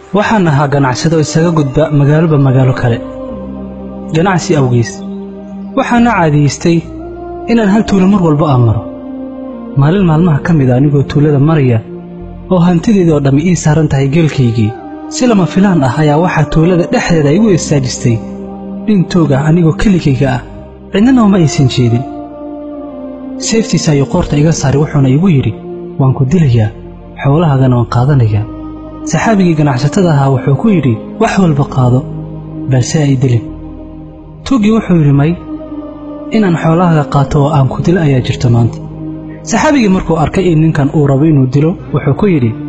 waxaan ahaa ganacsado isaga gudba magaaloba magaalo kale ganacsi awgiis waxaana caadiyeystay inaan hal tuulo mar walba aan maro maalin maalmaha ka mid a anigoo tuulada maraya oo hantideedii oo dhammi ii saaran tahay geelkaygii si lama filaan ah ayaa waxaa tuulada dhexdeeda igu istaajistay nin toog ah anigoo keligayga ah cidnana uma aysan jeedin seeftiisa ayuu qoorta iga saaray wuxuuna igu yidhi waan ku dilayaa xoolahaagana waan qaadanayaa saxaabigii ganacsatada ahaa wuxuu ku yidhi wax walba qaado balse ay dilin tuuggii wuxuu yidhi may inaan xoolahaaga qaato oo aan ku dilo ayaa jirta maanta saxaabigii markuu arkay in ninkan uu rabo inuu dilo wuxuu ku yidhi